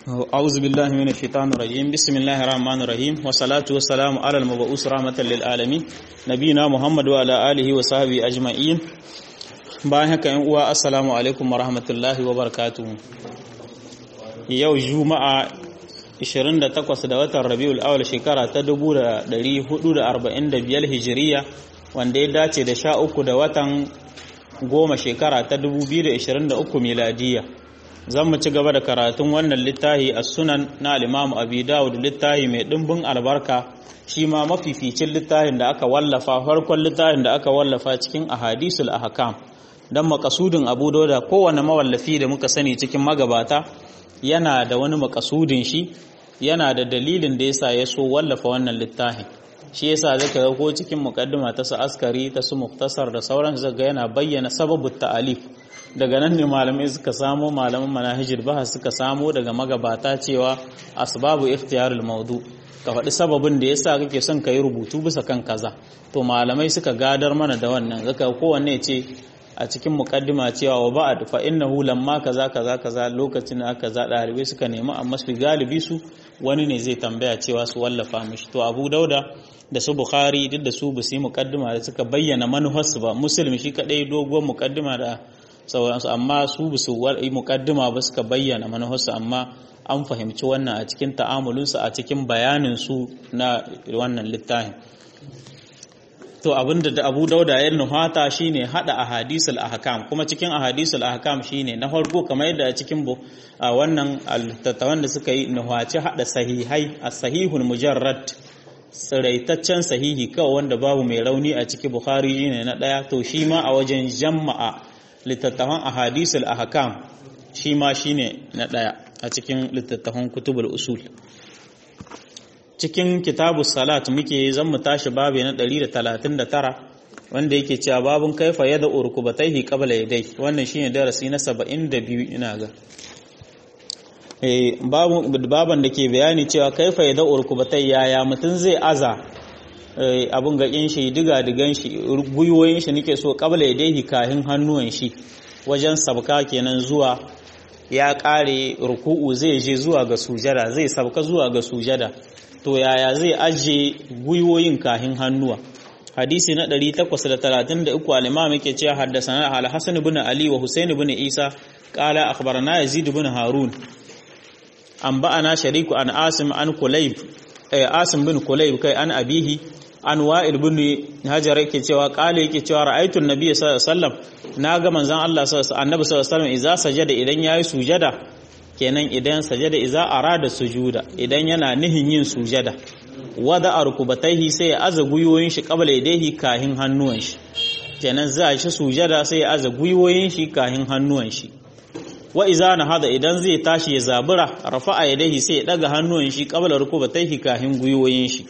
أعوذ بالله من الشيطان الرجيم بسم الله الرحمن الرحيم والصلاة والسلام على المبعوث رحمة للعالمين نبينا محمد وعلى آله وصحبه أجمعين bayan haka yan uwa assalamu alaikum wa rahmatullahi wa barakatuhu yau juma'a 28 da watan rabiul awal shekara ta 1445 hijiriya wanda ya dace da 13 da watan goma shekara ta 2023 miladiya zan mu ci gaba da karatun wannan littafi a sunan na alimamu abi dawud littafi mai ɗimbin albarka shi ma mafificin littafin da aka wallafa farkon littafin da aka wallafa cikin ahadisul ahkam dan makasudin abu dauda kowane mawallafi da muka sani cikin magabata yana da wani makasudin shi yana da dalilin da yasa ya so wallafa wannan littafin shi yasa zaka ga ko cikin muqaddima ta su askari ta su muktasar da sauran zaka yana bayyana sababut ta'alif daga nan ne malamai suka samo malaman manahijul bahas suka samo daga magabata cewa asbabu ikhtiyarul maudu ka faɗi sababin da yasa kake son ka yi rubutu bisa kan kaza to malamai suka gadar mana da wannan zaka kowanne ce a cikin mukaddima cewa wa ba'd fa innahu lamma kaza kaza kaza lokacin da aka za dalibai suka nemi amma su galibi su wani ne zai tambaya cewa su wallafa mishi to Abu Dauda da su Bukhari duk da su ba su yi mukaddima da suka bayyana manufarsu ba Muslim shi kadai doguwar mukaddima da sauransu amma su ba su yi mukaddima ba suka bayyana manufarsu amma an fahimci wannan a cikin ta'amulinsu a cikin bayanin su na wannan littafin to abinda da Abu Dauda ya nuhata shine hada ahadisul ahkam kuma cikin ahadisul ahkam shine na farko kamar yadda a cikin wannan tattawan da suka yi nuhaci hada sahihai as-sahihul mujarrad tsiraitaccen sahihi kawai wanda babu mai rauni a ciki Bukhari ne na daya to shi ma a wajen jama'a littattafan ahadisul ahkam shi ma shine na daya a cikin littattafan kutubul usul cikin kitabu salat muke zan mu tashi babu na 139 wanda yake cewa babun kaifa yada urkubataihi qabla yadai wannan shine darasi na 72 ina ga eh babu baban da ke bayani cewa kaifa yada urkubatai yaya mutun zai aza abun gakin shi diga digan shi guyoyin shi nake so qabla yadaihi kahin hannuwan shi wajen sabka kenan zuwa ya kare ruku'u zai je zuwa ga sujada zai sabka zuwa ga sujada to yaya zai ajiye gwiwoyin kahin hannuwa hadisi na 833 al-imam yake cewa haddathana al-hasan ibn ali wa husayn ibn isa qala akhbarana yazid ibn harun an ba'ana shariku an asim an kulayb eh asim bin kulayb kai an abihi an wa'il ibn hajar yake cewa qala yake cewa ra'aytu an-nabiy sallallahu alaihi wasallam naga manzon Allah sallallahu alaihi wasallam idza sajada idan yayi sujada kenan idan sajada iza arada sujuda idan yana nihin yin sujada wada arkubataihi sai ya aza guyoyin shi qabla yadayhi kahin hannuwan shi kenan za shi sujada sai ya aza guyoyin shi kahin hannuwan shi wa iza na hada idan zai tashi ya zabura rafa'a yadayhi sai ya daga hannuwan shi qabla rukubataihi kahin guyoyin shi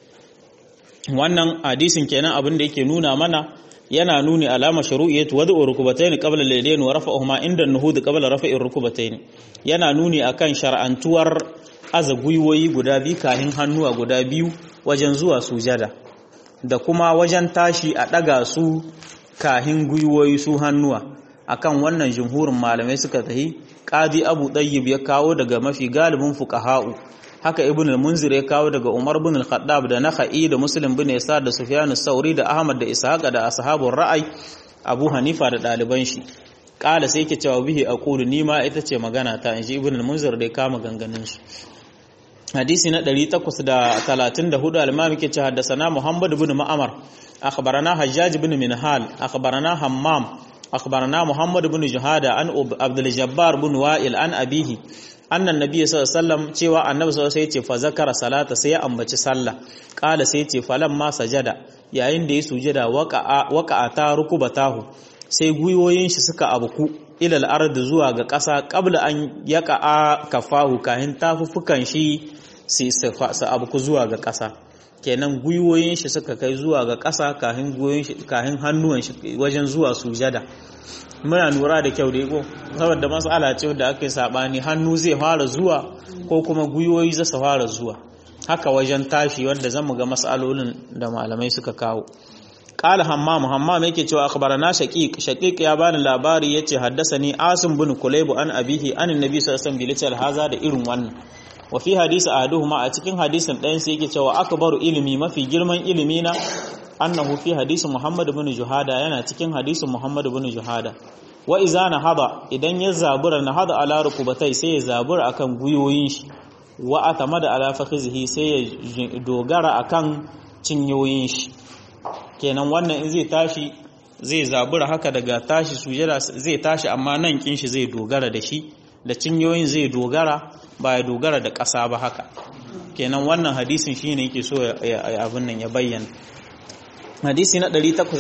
wannan hadisin kenan abin da yake nuna mana yana nuni alama shuru'iyyatu wad'u rukubatayn qabla al-yadayn wa rafa'uhuma inda an-nuhud qabla rafa'i rukubatayn yana nuni akan shar'antuwar aza gwiwoyi guda biyu kahin hannuwa guda biyu wajen zuwa sujada da kuma wajen tashi a daga su kahin gwiwoyi su hannuwa akan wannan jumhurin malamai suka tahi qadi abu tayyib ya kawo daga mafi galibin fuqaha'u haka ibn al-munzir ya kawo daga umar bin al-khattab da nakhai da muslim bin isa da sufyan as-sauri da ahmad da ishaq da ashabur ra'ay abu hanifa da daliban shi kala sai yake cewa bihi aqulu ni ma ita ce magana ta inji ibn al-munzir da ya kama ganganin su hadisi na 834 al-imam yake cewa haddathana muhammad ibn ma'amar akhbarana hajjaj ibn minhal akhbarana hammam akhbarana muhammad ibn juhada an abdul jabbar ibn wa'il an abihi annan nabi sallallahu alaihi wasallam cewa annabi sallallahu alaihi wasallam ce fa zakara salata sai ya ambaci sallah qala sai ce falan ma sajada yayin da ya sujada waqa'a waqa'a ta rukubatahu sai guyoyin shi suka abuku ila al-ard zuwa ga ƙasa qabla an yaqa'a kafahu kahin tafufukan shi sai su abuku zuwa ga ƙasa kenan guyoyin shi suka kai zuwa ga ƙasa kahin guyoyin shi kahin hannuwan shi wajen zuwa sujada muna lura da kyau da iko saboda matsala ce da aka yi sabani hannu zai fara zuwa ko kuma gwiwoyi za su fara zuwa haka wajen tashi wanda zan mu ga matsalolin da malamai suka kawo qala hammam hammam yake cewa akhbarana shaqiq shaqiq ya bani labari yace haddathani asim bin kulayb an abihi an annabi sallallahu alaihi wasallam haza da irin wannan wa fi hadisi ahaduhuma a cikin hadisin ɗayan sai yake cewa akbaru ilimi mafi girman ilimi na annahu fi hadisi muhammad bin juhada yana cikin hadisin muhammad bin juhada wa iza hada idan ya zabura na hada ala rukubatai sai ya zabura akan guyoyin shi wa atamada ala fakhizihi sai ya dogara akan cinyoyin shi kenan wannan in zai tashi zai zabura haka daga tashi sujada zai tashi amma nan kin shi zai dogara da shi da cinyoyin zai dogara ba ya dogara da ƙasa ba haka kenan wannan hadisin shine yake so abin nan ya bayyana hadisi na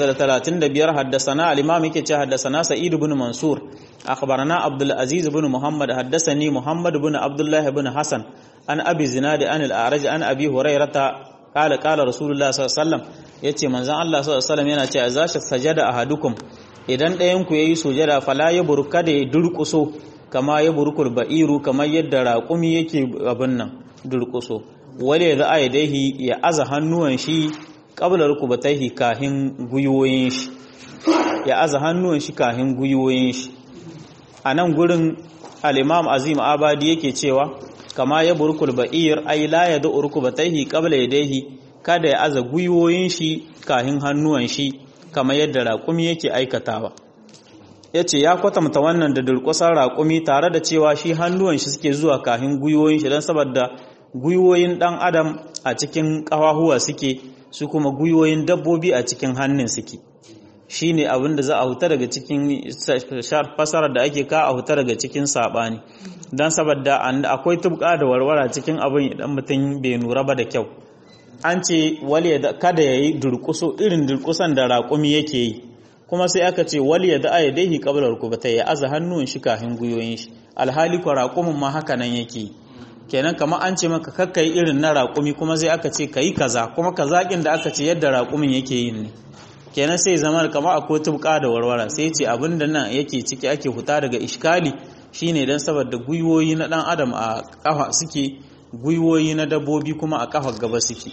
835 haddasana al-imam yake ce haddasana sa'id ibn mansur akhbarana abdul aziz ibn muhammad haddasani muhammad ibn abdullah ibn hasan an abi zinad an al-a'raj an abi hurairata qala qala rasulullah sallallahu alaihi wasallam yace manzon Allah sallallahu alaihi wasallam yana ce azasha sajada ahadukum idan ɗayan ku yayi sujada fala ya burka da ya durkuso kama ya burkul ba'iru kamar yadda raƙumi yake abin nan durkuso wale za a yadaihi ya aza hannuwan shi qabla rukubatayhi kahin guyoyin shi ya aza hannuwan shi kahin guyoyin shi a nan gurin al-imam azim abadi yake cewa kama ya burkul ba'ir ay la yadu rukubatayhi qabla yadayhi kada ya aza guyoyin shi kahin hannuwan shi kamar yadda raƙumi yake aikatawa yace ya kwatanta wannan da durƙusar raƙumi tare da cewa shi hannuwan shi suke zuwa kahin guyoyin shi don saboda guyoyin ɗan adam a cikin ƙafahuwa suke su kuma guyoyin dabbobi a cikin hannun suke shi ne abin da za a huta daga cikin fasarar da ake ka a huta daga cikin saɓani don saboda akwai tubka da warwara cikin abin idan mutum bai nura ba da kyau an ce kada ya yi durkuso irin durkusan da raƙumi yake yi kuma sai aka ce wali ya da'a ya daihi qabla rukubatai ya aza hannun shi kafin guyoyin shi alhali ko raƙumin ma haka nan yake yi kenan kamar an ce maka kakka yi irin na raƙumi kuma sai aka ce ka yi kaza kuma kazaƙin da aka ce yadda raƙumin yake yin ne kenan sai zama kamar akwai tubka da warwara sai ce abin da nan yake ciki ake huta daga iskali shine dan saboda gwiwoyi na dan adam a kafa suke gwiwoyi na dabbobi kuma a kafa gaba suke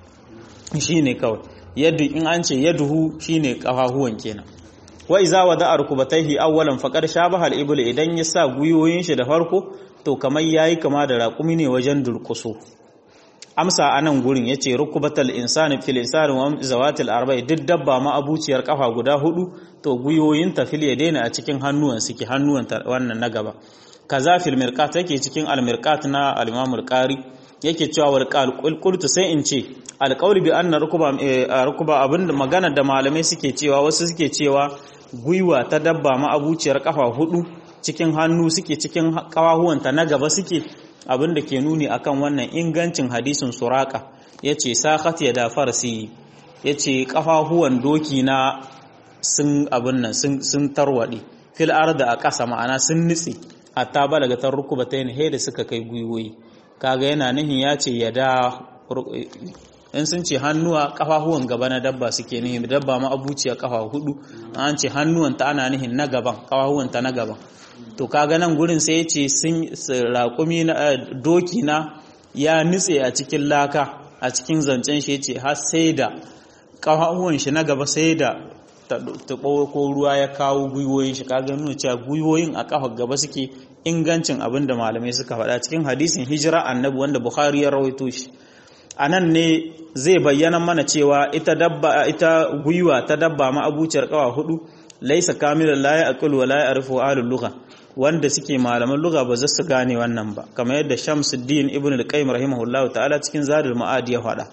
shine kawai yadda in an ce yaduhu shine kafahuwan kenan wa iza wada arkubataihi awwalan faqad shabaha al-ibl idan ya sa gwiwoyin shi da farko to kamar yayi kama da raƙumi ne wajen durkuso amsa anan gurin yace rukubatal insani fil insani wa zawatil arba'i duk dabba ma abuciyar kafa guda hudu to gwiwoyin ta fil yadaina a cikin hannuwan suke hannuwan wannan na gaba kaza fil mirqat yake cikin al mirqat na al imam al qari yake cewa wal qultu sai in ce al qawli bi anna rukuba rukuba abinda magana da malamai suke cewa wasu suke cewa gwiwa ta dabba ma abuciyar kafa hudu cikin hannu suke cikin kawahuwanta na gaba suke abin da ke nuni akan wannan ingancin hadisin suraka ya ce sakat ya da farsi ya ce kafahuwan doki na sun abin nan sun tarwaɗe fil da a ƙasa ma'ana sun nitse hatta balaga tar rukuba ta yin da suka kai gwiwoyi kaga yana nihin ya ce ya da in sun ce hannuwa kafahuwan gaba na dabba suke nihin dabba ma abuciya kafa hudu an ce hannuwan ta ana nihin na gaban kafahuwan ta na gaban to kaga nan gurin sai ce sun raƙumi na doki na ya nutse a cikin laka a cikin zancen shi ce har sai da kafahuwan shi na gaba sai da taɓo ko ruwa ya kawo gwiwoyin shi kaga nuna cewa gwiwoyin a kafa gaba suke ingancin abin da malamai suka faɗa cikin hadisin hijira annabi wanda bukhari ya rawaito shi a nan ne zai bayyana mana cewa ita dabba ita gwiwa ta dabba ma abuciyar kawa hudu laisa kamilan la ya'qul wa la ya'rifu ahlul lugha wanda suke malaman lugha ba za su gane wannan ba kamar yadda Shamsuddin Ibn al-Qayyim rahimahullahu ta'ala cikin Zadul Ma'ad ya faɗa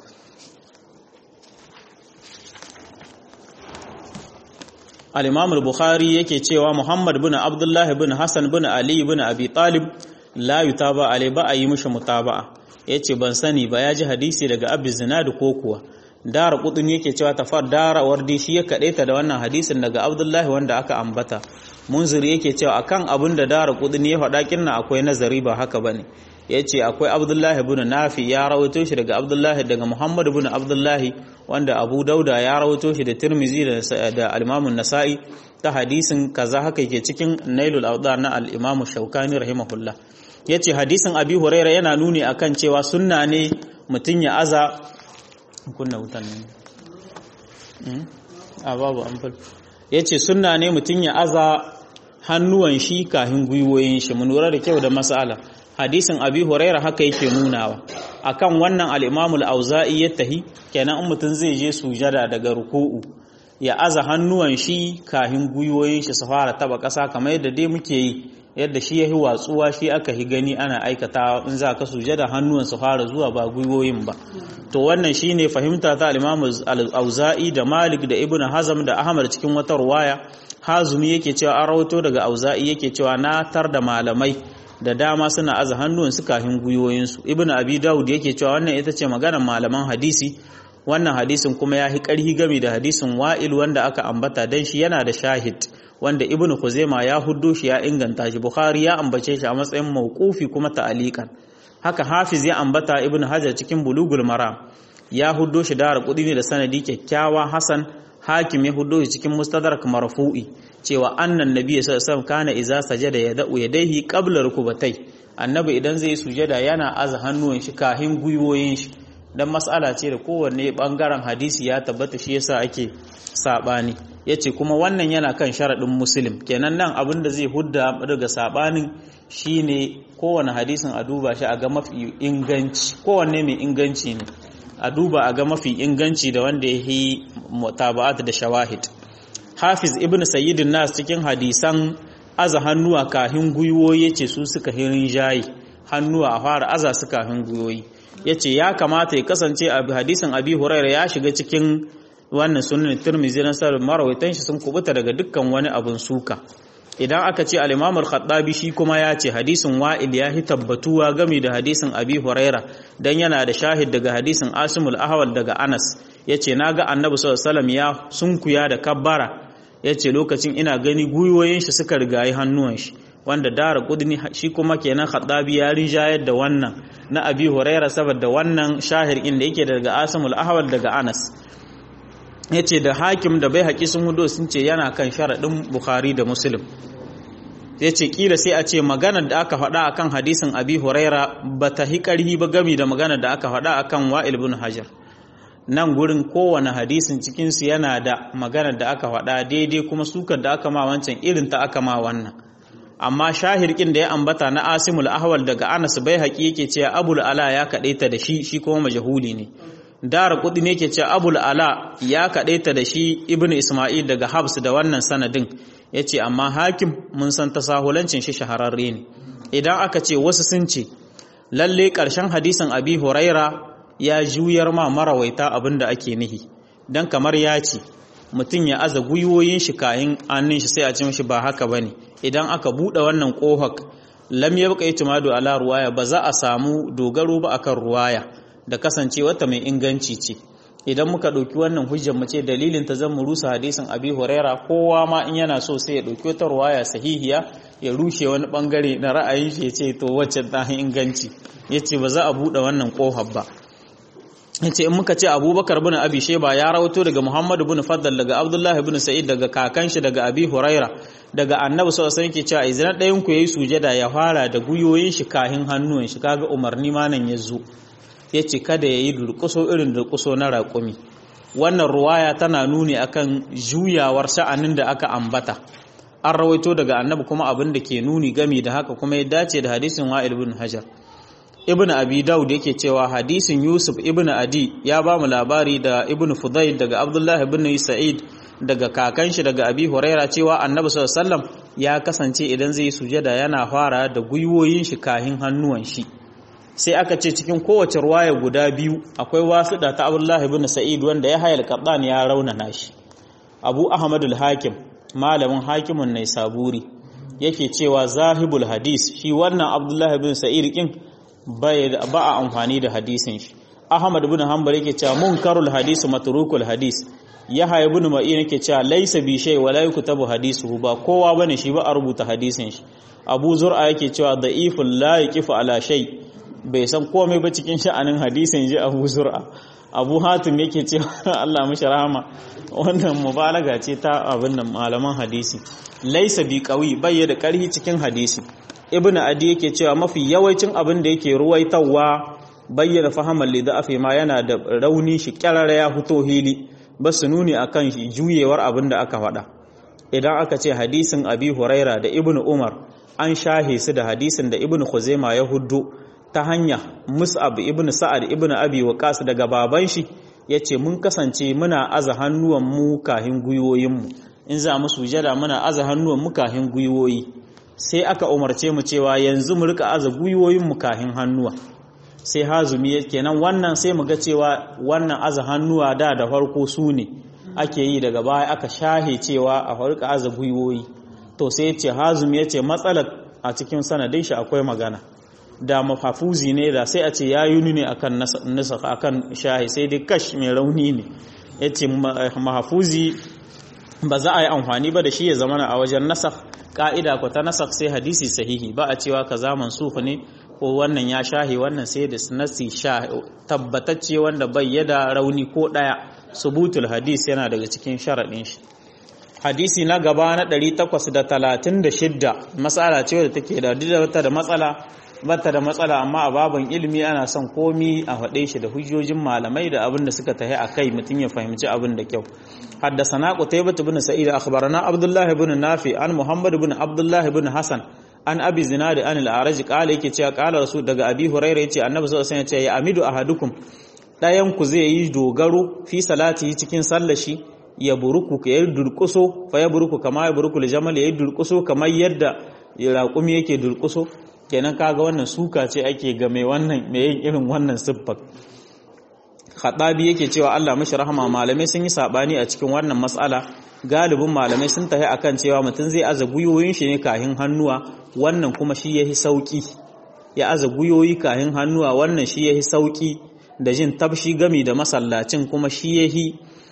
Al-Imam al-Bukhari yake cewa Muhammad bin Abdullah bin Hassan bin Ali bin Abi Talib la yutaba alai ba a yi mishi mutaba'a yace ban sani ba ya ji hadisi daga Abi Zinad ko kuwa dara kudin yake cewa tafar dara wardi shi ya kadaita da wannan hadisin daga Abdullahi wanda aka ambata munziri yake cewa akan abin da dara kudin ya faɗa kinna akwai nazari ba haka bane yace akwai Abdullahi ibn Nafi ya rawaito shi daga Abdullahi daga Muhammad ibn Abdullahi wanda Abu Dauda ya rawaito shi da Tirmizi da al-Imam nasai ta hadisin kaza haka yake cikin Nailul Awdar na al-Imam Shawkani rahimahullah yace hadisin Abi Huraira yana nuni akan cewa sunna ne mutun ya aza kunna wutan ne a babu amfal yace sunna ne mutun ya aza hannuwan shi kahin gwiwoyin shi mun lura da kyau da mas'ala hadisin abi huraira haka yake nunawa akan wannan al-imamu al-auza'i ya tahi kenan in mutun zai je sujada daga ruku'u ya aza hannuwan shi kahin gwiwoyin shi su fara taba ƙasa kamar yadda dai muke yi yadda shi ya yi watsuwa shi aka yi gani ana aikata in za ka sujada hannuwan su fara zuwa ba gwiwoyin ba to wannan shine fahimta ta al-Imam al-Auza'i da Malik da Ibn Hazm da Ahmad cikin wata ruwaya Hazumi yake cewa an rawato daga Auza'i yake cewa na tar da malamai da dama suna aza hannuwan su kafin gwiwoyin su Ibn Abi Dawud yake cewa wannan ita ce maganar malaman hadisi wannan hadisin kuma ya hi ƙarhi game da hadisin Wa'il wanda aka ambata dan shi yana da shahid wanda ibn Khuzaima ya huddo shi ya inganta shi Bukhari ya ambace shi a matsayin mauqufi kuma ta'aliqan haka Hafiz ya ambata ibn Hajar cikin Bulugul Maram ya huddo shi da kudi ne da sanadi kyakkyawa Hasan Hakim ya huddo shi cikin Mustadrak marfu'i cewa annan nabiy sallallahu alaihi wasallam kana idza sajada yada'u yadayhi qabla rukubatai annabi idan zai sujada yana aza hannuwan shi kahin gwiwoyin shi dan mas'ala ce da kowanne bangaren hadisi ya tabbata shi yasa ake sabani yace kuma wannan yana kan sharadin muslim kenan nan abin da zai hudda daga sabanin shine kowanne hadisin a duba shi a ga mafi inganci kowanne mai inganci ne a duba a ga mafi inganci da wanda ya yi mutaba'at da shawahid hafiz ibn sayyidin nas cikin hadisan aza hannuwa kahin gwiwoyi yace su suka hirin jayi hannuwa a fara aza su kahin gwiwoyi yace ya kamata ya kasance a hadisin abi huraira ya shiga cikin wannan sunan tirmizi na sarar marawaitan shi sun kubuta daga dukkan wani abun suka idan aka ce al-imam al-khattabi shi kuma ya ce hadisin wa'il ya tabbatuwa game da hadisin abi huraira dan yana da shahid daga hadisin asimul ahwal daga anas yace naga annabi sallallahu alaihi wasallam ya sunkuya da kabbara yace lokacin ina gani guyoyin shi suka rigayi hannuwan shi wanda dara kudni shi kuma kenan khattabi ya rinjayar da wannan na abi huraira saboda wannan shahir inda yake daga asimul ahwal daga anas ya ce da hakim da bai haƙi sun hudo sun ce yana kan sharaɗin bukhari da muslim ya ce ƙila sai a ce maganar da aka faɗa akan hadisin abi huraira ba ta hi ƙarhi ba gami da maganar da aka faɗa akan wa'il bin hajar nan gurin kowane hadisin cikinsu yana da maganar da aka faɗa daidai kuma sukar da aka ma wancan irin ta aka ma wannan amma shahirkin da ya ambata na asimul ahwal daga anas bai haƙi yake cewa abul ala ya kaɗaita da shi shi kuma majahuli ne dara kudi ne ke ce abul ala ya kaɗaita da shi ibn isma'il daga habs da wannan sanadin ya ce amma hakim mun san tasahulancin shi shahararre ne idan aka ce wasu sun ce lalle ƙarshen hadisin abi huraira ya juyar ma marawaita abin da ake nihi don kamar ya ce mutum ya aza gwiwoyin shi kayan annin shi sai a ce mashi ba haka bane idan aka buɗe wannan ƙohak lam yabqa itimadu ala ruwaya ba za a samu dogaro ba akan ruwaya da kasancewarta mai inganci ce idan muka ɗauki wannan hujjar mu ce dalilin ta zan rusa hadisin abi huraira kowa ma in yana so sai ya ɗauki wata ruwaya sahihiya ya rushe wani bangare na ra'ayin shi ya ce to wacce ta inganci ya ce ba za a buɗe wannan ƙofar ba ya ce in muka ce abubakar bin abi sheba ya rawato daga muhammadu bin faddal daga abdullahi bin sa'id daga kakan shi daga abi huraira daga annabi sallallahu alaihi wasallam cewa idan ɗayan ku yayi sujada ya fara da guyoyin shi kahin hannuwan shi kaga umarni ma nan ya zo ya ce kada ya yi durƙuso irin durƙuso na raƙumi wannan ruwaya tana nuni akan juyawar sha'anin da aka ambata an rawaito daga annabi kuma abin da ke nuni gami da haka kuma ya dace da hadisin wa'il ibn hajar ibn abi daud yake cewa hadisin yusuf ibn adi ya ba mu labari da ibn fudayl daga abdullah ibn sa'id daga kakan shi daga abi huraira cewa annabi sallallahu alaihi wasallam ya kasance idan zai sujada yana fara da gwiwoyin shi kahin hannuwan shi sai aka ce cikin kowace ruwaya guda biyu akwai wasuɗa ta abdullahi bin sa'id wanda ya hayar kaɗan ya raunana shi abu ahmadul hakim malamin hakimin nai saburi yake cewa zahibul hadis shi wannan abdullahi bin sa'id kin ba a amfani da hadisin shi ahmad bin hanbal yake cewa munkarul hadis matrukul hadis yahya ibn ma'in yake cewa laysa bi shay wala yuktabu hadisuhu ba kowa bane shi ba a rubuta hadisin shi abu zur'a yake cewa da'iful la yaqifu ala shay bai san komai ba cikin sha'anin hadisin ji abu zur'a abu hatim yake ce Allah mashi rahama wannan mubalaga ce ta abin nan malaman hadisi laisa bi qawi bai da karhi cikin hadisi ibnu adi yake cewa mafi yawancin abin da yake ruwaitawa bayyana fahaman li da'afi ma yana da rauni shi kyarara ya fito hili ba su nuni akan juyewar abin da aka faɗa idan aka ce hadisin abi huraira da ibnu umar an shahe su da hadisin da ibnu khuzaima ya huddo ta hanya mus'ab ibnu sa'ad ibnu abi waqas daga baban shi yace mun kasance muna aza hannuwan mu kahin guyoyin mu in za mu sujada muna aza hannuwan mu kahin guyoyi sai aka umarce mu cewa yanzu mu rika aza guyoyin mu kahin hannuwa sai hazumi kenan wannan sai mu ga cewa wannan aza hannuwa da da farko su ne ake yi daga baya aka shahe cewa a farka aza gwiwoyi to sai ce hazumi ya ce matsalar a cikin sanadin shi akwai magana da mahafuzi ne da sai a ce ya yi ne akan nasa akan shahe sai dai kash mai rauni ne ya ce mahafuzi ba za a yi amfani ba da shi ya zama a wajen nasa ka'ida ko ta nasa sai hadisi sahihi ba a cewa ka zaman sufu ne ko wannan ya shahe wannan sai da nasi sha tabbatacce wanda bai yada rauni ko daya subutul hadis yana daga cikin sharaɗin shi hadisi na gaba na 836 matsala ce wadda take da didata da matsala bata da matsala amma a baban ilimi ana son komi a faɗe shi da hujjojin malamai da abin da suka tahi a kai mutum ya fahimci abin da kyau حدثنا قتيبة بن سعيد أخبرنا عبد الله بن نافع عن محمد بن عبد الله بن حسن an abi zinadi an al-araj qala yake cewa qala rasul daga abi huraira yace annabi sallallahu alaihi wasallam ya amidu ahadukum dayan ku zai yi dogaro fi salati cikin sallar shi ya buruku ya durkuso fa ya buruku kama ya buruku jamal ya durkuso kamar yadda raƙumi yake durkuso kenan kaga wannan suka ce ake ga mai wannan mai yin irin wannan siffar khadabi yake cewa Allah mashi rahama malamai sun yi sabani a cikin wannan mas'ala galibin malamai sun tafi akan cewa mutum zai aza guyoyin shi ne kahin hannuwa wannan kuma shi yahi sauki ya aza guyoyi kahin hannuwa wannan shi yahi sauki da jin tabshi gami da masallacin kuma shi yahi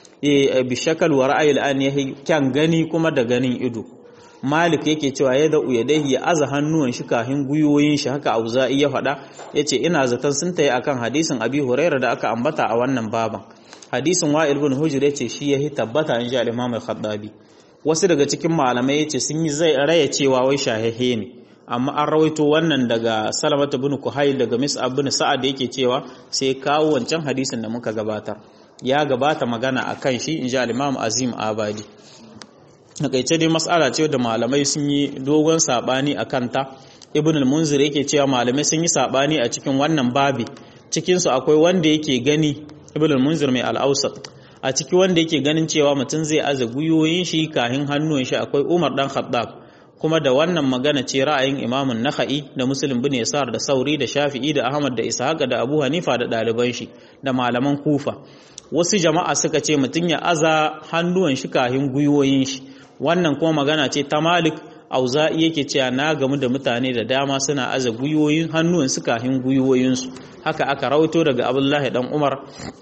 bi shakal wa ra'ayil an yahi kyan gani kuma da ganin ido malik yake cewa ya da'u ya dahi ya aza hannuwan shi kahin guyoyin shi haka auza'i ya faɗa yace ina zaton sun tayi akan hadisin abi huraira da aka ambata a wannan baban hadisin wa'il bin hujr yace shi yahi tabbata in ji al-imam al-khattabi wasu daga cikin malamai yace sun yi zai raya cewa wai shahihe ne amma an rawaito wannan daga salamata bin kuhayl daga mis'ab bin sa'ad yake cewa sai kawo wancan hadisin da muka gabatar ya gabata magana akan shi in ji al-imam azim abadi nakaice dai mas'ala ce da malamai sun yi dogon sabani akan ta ibn al-munzir yake cewa malamai sun yi sabani a cikin wannan babi cikin su akwai wanda yake gani ibn al-munzir mai al-awsat a ciki wanda yake ganin cewa mutum zai aza guyoyin shi kahin hannun shi akwai Umar dan Khattab kuma da wannan magana ce ra'ayin Imamun Nakhai da Muslim bin Yasar da Sauri da Shafi'i da Ahmad da Ishaq da Abu Hanifa da ɗaliban shi da malaman Kufa wasu jama'a suka ce mutum ya aza hannuwan shi kahin guyoyin shi wannan kuma magana ce ta Malik Auza'i yake cewa na gamu da mutane da dama suna aza guyoyin hannuwan su kahin guyoyinsu haka aka rawaito daga Abdullahi dan Umar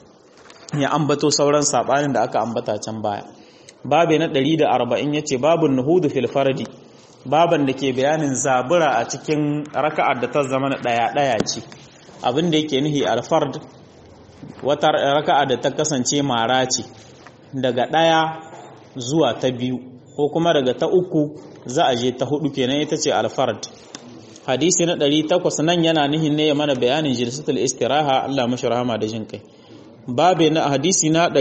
ya ambato sauran sabanin da aka ambata can baya babe na 140 yace babun nuhudu fil fardi baban da ke bayanin zabura a cikin raka'ar da ta zama daya daya ce abin da yake nihi al fard wata raka'a da ta kasance mara ce daga daya zuwa ta biyu ko kuma daga ta uku za a je ta hudu kenan ita ce al fard hadisi na 800 nan yana nihin ne ya mana bayanin jilsatul istiraha Allah mashi rahama da jin kai babe na hadisi na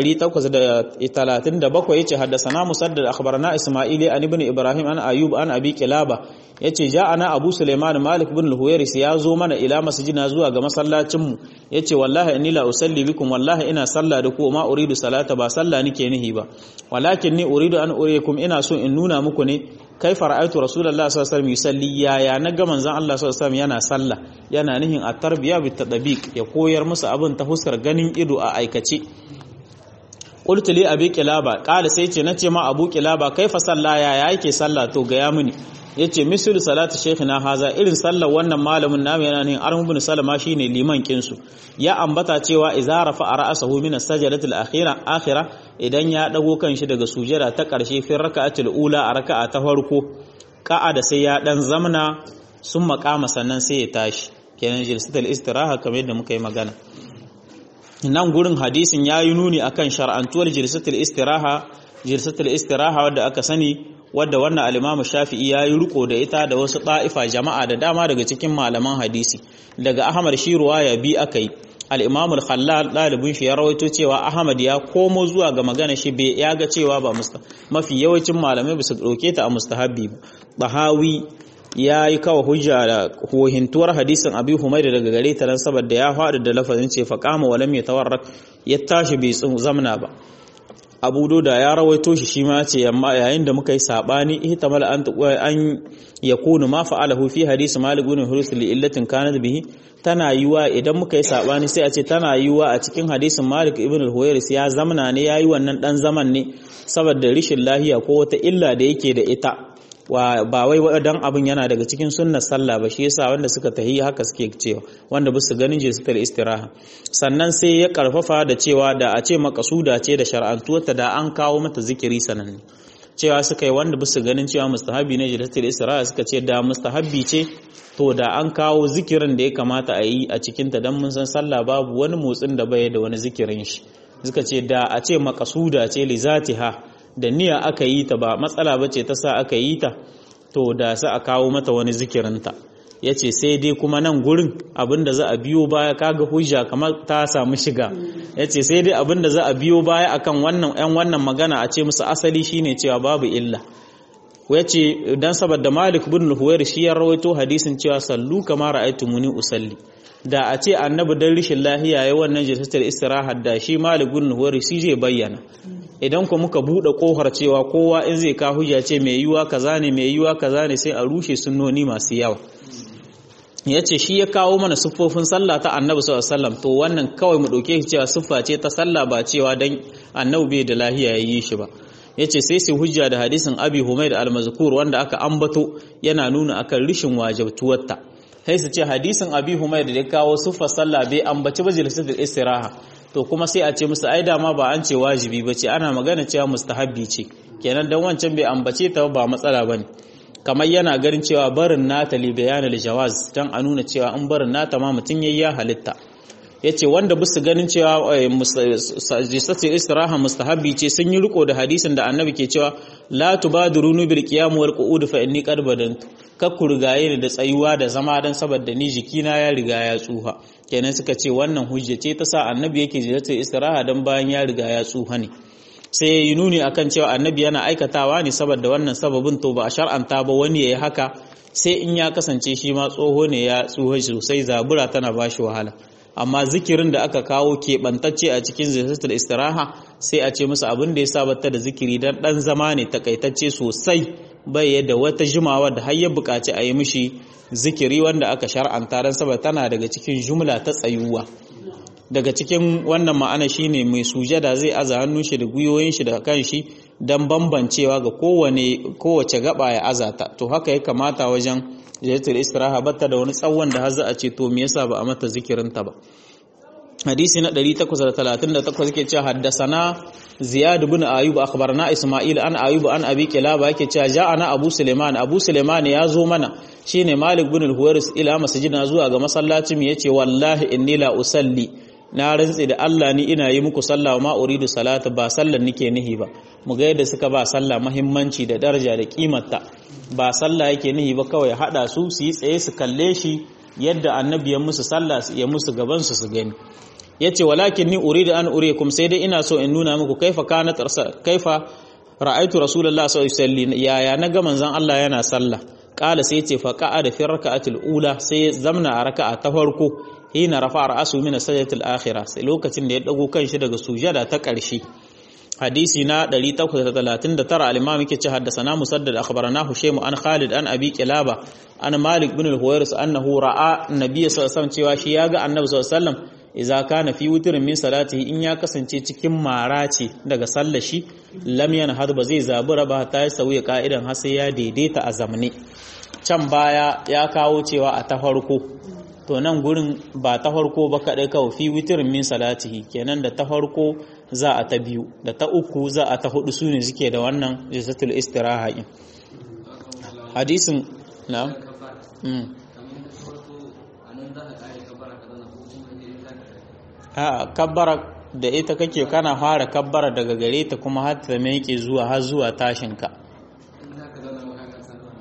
837 yace haddathana musaddad akhbarana isma'ili an ibn ibrahim an ayub an abi kilaba yace ja'ana abu sulaiman malik ibn al-huwairis ya zo mana ila masjidina zuwa ga masallacin mu yace wallahi inni la usalli bikum wallahi ina salla da ku ma uridu salata ba salla nike nihi ba walakin ni uridu an uriyakum ina so in nuna muku ne kaifa ra'aytu rasulullahi sallallahu alaihi wasallam yusalli ya ya naga manzon Allah sallallahu alaihi wasallam yana salla yana nihin at-tarbiya bit tadbiq ya koyar musu abin ta huskar ganin ido a aikace qultu li abi kilaba qala sai ce nace ma abu kilaba kaifa salla ya ya yake salla to ga ya muni yace misal salatu shaykhina haza irin sallar wannan malamin namu yana nihin arhum ibn salama shine liman kinsu ya ambata cewa idza rafa ra'sahu min as-sajdati al-akhira akhira idan ya dago kanshi daga sujada ta karshe fi raka'atul ula a raka'a ta farko da sai ya dan zamna sun makama sannan sai ya tashi kenan jilsatul istiraha kamar yadda muka yi magana nan gurin hadisin ya yi nuni akan shar'antuwar jilsatul istiraha jilsatul istiraha wadda aka sani wadda wannan al-Imam Shafi'i ya yi riko da ita da wasu ɗa'ifa jama'a da dama daga cikin malaman hadisi daga Ahmad shi ruwaya bi aka yi al-imam al-khallal dalibin shi ya rawaito cewa ahmad ya komo zuwa ga magana shi bai ya ga cewa ba musta mafi yawancin malamai ba su dauke ta a mustahabbi ba bahawi ya yi kawo hujja da hohintuwar hadisin abi humaida daga gare ta dan saboda ya faɗi da lafazin ce faqama wa lam yatawarrak ya tashi bai zamna ba abu doda ya rawaito shi shi ma ce amma yayin da muka yi sabani ihtamal an an yakunu ma fa'alahu fi hadisi malik ibn hurus li illatin kanat bihi tana yiwa idan muka yi sabani sai a ce tana yiwa a cikin hadisin malik ibn al-huwairis ya zamana ne yayi wannan dan zaman ne saboda rishin lahiya ko wata illa da yake da ita wa ba wai dan abin yana daga cikin sunnar sallah ba shi yasa wanda suka tahi haka suke cewa wanda bisu ganin jinsatul istiraha sannan sai ya karfafa da cewa da a ce makasuda ce da shar'antuwarta da an kawo mata zikiri sananne cewa suka yi wanda bisu ganin cewa mustahabi ne jinsatul istiraha suka ce da mustahabi ce to da an kawo zikirin da ya kamata a yi a cikin ta dan mun san sallah babu wani motsin da bai da wani zikirin shi suka ce da a ce makasuda ce li zatiha da niyya aka yi ta ba matsala ba ce ta sa aka yi ta to da sa a kawo mata wani zikirinta ya ce sai dai kuma nan gurin abinda za a biyo baya kaga hujja kamar ta samu shiga ya ce sai dai abinda za a biyo baya akan wannan yan wannan magana a ce musu asali shine cewa babu illa ya ce dan saboda malik bin huwair shi ya rawaito hadisin cewa sallu kama ra'aytumuni usalli da a ce annabi dan rishin lahiya ya wannan jinsatar istiraha da shi malik bin huwair shi zai bayyana idan ku muka buɗe ƙofar cewa kowa in zai ka hujja ce mai yiwuwa kaza ne mai yiwuwa kaza ne sai a rushe sunnoni masu yawa ya ce shi ya kawo mana siffofin sallah ta annabi sallallahu alaihi wasallam to wannan kawai mu ɗauke shi cewa siffa ce ta sallah ba cewa dan annabi bai da lahiya ya yi shi ba ya ce sai su hujja da hadisin abi humaid al-mazkur wanda aka ambato yana nuna akan rishin wajabtuwarta sai su ce hadisin abi humaid da ya kawo siffar sallah bai ambaci ba jilsatul istiraha to kuma sai a ce musu ai dama ba an ce wajibi ba ce ana magana cewa mustahabbi ce kenan dan wancan bai ambace ta ba matsala bane kamar yana ganin cewa barin nata li bayanil jawaz dan a nuna cewa in barin nata ma mutun yayi ya halitta yace wanda bisu ganin cewa jisatul istiraha mustahabbi ce sun yi riko da hadisin da annabi ke cewa la tubadurunu bil qiyam wal qu'ud fa inni qad badantu kakku rigaye ni da tsayuwa da zama dan saboda ni jikina ya riga ya tsuha kenan suka ce wannan hujja ce ta sa annabi yake jisatul istiraha dan bayan ya riga ya tsuha ne sai ya yi nuni akan cewa annabi yana aikatawa ne saboda wannan sababin to ba a shar'anta ba wani ya yi haka sai in ya kasance shi ma tsoho ne ya tsuha sosai zabura tana ba shi wahala amma zikirin da aka kawo keɓantacce a cikin zikirin istiraha sai a ce musu abin da ya sabata da zikiri dan ɗan zama ne takaitacce sosai bai yadda wata jimawa da har ya buƙaci a yi mishi zikiri wanda aka shar'anta dan saboda tana daga cikin jumla ta tsayuwa daga cikin wannan ma'ana shine mai sujada zai aza hannun shi da guyoyin shi da kan shi dan bambancewa ga kowane kowace gaba ya azata to haka ya kamata wajen jayatul istiraha batta da wani tsawon da har za a ce to me yasa ba a mata zikirin ta ba hadisi na 838 yake cewa haddasana ziyad ibn ayub akhbarana isma'il an ayub an abi kilaba yake cewa ja'ana abu suleiman abu suleiman ya zo mana shine malik ibn al-huwaris ila masjidina zuwa ga masallacin yace wallahi inni la usalli na rantsi da Allah ni ina yi muku sallah ma uridu salata ba sallar nike nihi ba mu ga yadda suka ba sallah muhimmanci da daraja da kimarta ba sallah yake nihi ba kawai hada su su yi tsaye su kalle shi yadda annabi ya musu sallah ya musu gaban su su gani yace walakin ni uridu an urikum sai dai ina so in nuna muku kaifa kana kaifa ra'aitu rasulullah sallallahu alaihi wasallam yaya naga manzon Allah yana sallah kala sai yace fa qa'ada fi raka'atil ula sai zamna a raka'a ta farko hina rafa ra'asu min sajdatil akhirah sai lokacin da ya dago kanshi daga sujada ta ƙarshe hadisi na 839 al-imam yake ce haddathana musaddad akhbarana husaym an khalid an abi kilaba an malik bin al-huwairis annahu ra'a nabiy sallallahu alaihi wasallam cewa shi yaga annabi sallallahu alaihi wasallam idza kana fi witrin min salatihi in ya kasance cikin mara ce daga sallar shi lam yanhad ba zai zabura ba ta yi sauya ka'idan har sai ya daidaita a zamne can baya ya kawo cewa a ta farko to nan gurin ba ta farko ba kaɗai kawai fi witirin min salatihi kenan da ta farko za a ta biyu da ta uku za a ta hudu su ne suke da wannan jisatul istiraha in hadisin na a kabbara da ita kake kana fara kabbara daga gare ta kuma har ta mai zuwa har zuwa tashinka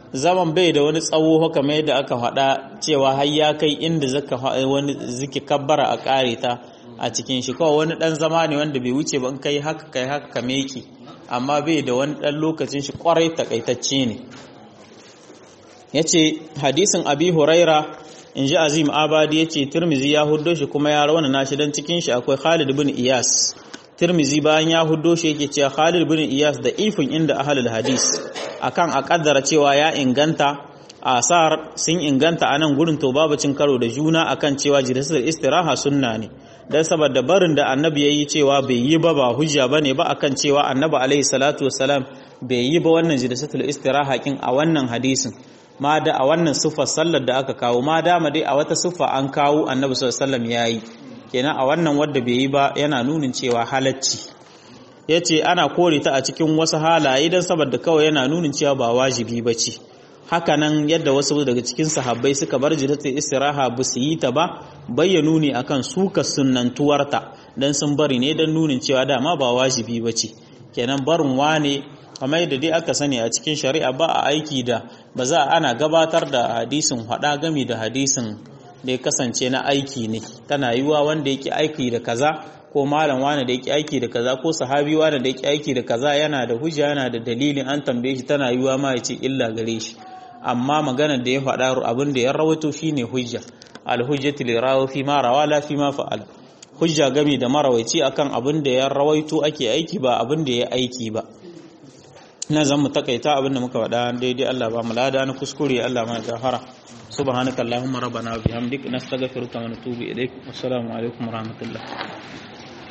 zaman bai da wani tsawo haka mai da aka faɗa cewa har ya kai inda zaka wani ziki kabbara a ƙare ta a cikin shi kawai wani ɗan zama ne wanda bai wuce ba in kai haka kai haka ka meki amma bai da wani ɗan lokacin shi ƙwarai takaitacce ne ya ce hadisin abi huraira in ji azim abadi ya ce turmizi ya huddo shi kuma ya rauna nashi don cikin shi akwai khalid bin iyas turmizi bayan ya huddo shi yake cewa khalid bin iyas da ifin inda ahalul hadis akan a kaddara cewa ya inganta asar sun inganta a nan gurin to babu cin karo da juna akan cewa jirisatul istiraha sunna ne dan saboda barin da annabi yayi cewa bai yi ba ba hujja bane ba akan cewa annabi alaihi salatu wassalam bai yi ba wannan jirisatul istiraha kin a wannan hadisin ma da a wannan siffar sallar da aka kawo ma dama dai a wata siffa an kawo annabi sallallahu alaihi wasallam yayi kenan a wannan wanda bai yi ba yana nunin cewa halacci yace ana kore ta a cikin wasu halaye dan saboda kawai yana nunin cewa ba wajibi bace haka nan yadda wasu daga cikin sahabbai suka bar jidatul istiraha ba su yi ta ba bayyanu ne akan suka sunnantuwarta dan sun bari ne dan nunin cewa dama ba wajibi bace kenan barin wane kamar yadda dai aka sani a cikin shari'a ba a aiki da ba za ana gabatar da hadisin hada gami da hadisin da ya kasance na aiki ne tana yiwa wanda yake aiki da kaza ko malam wani da yake aiki da kaza ko sahabi wani da yake aiki da kaza yana da hujja yana da dalilin an tambaye shi tana yiwa ma ya ce illa gare shi amma maganar da ya faɗa abin da ya rawaito shine hujja al-hujjatu li rawi fi ma rawa la fi ma fa'al hujja gami da marawaici akan abin da ya rawaito ake aiki ba abin da ya aiki ba ina zan mu takaita abin da muka faɗa daidai Allah ba mu lada na kuskure Allah ma gafara subhanakallahumma rabbana wa bihamdik nastaghfiruka wa natubu ilaik assalamu alaikum wa rahmatullah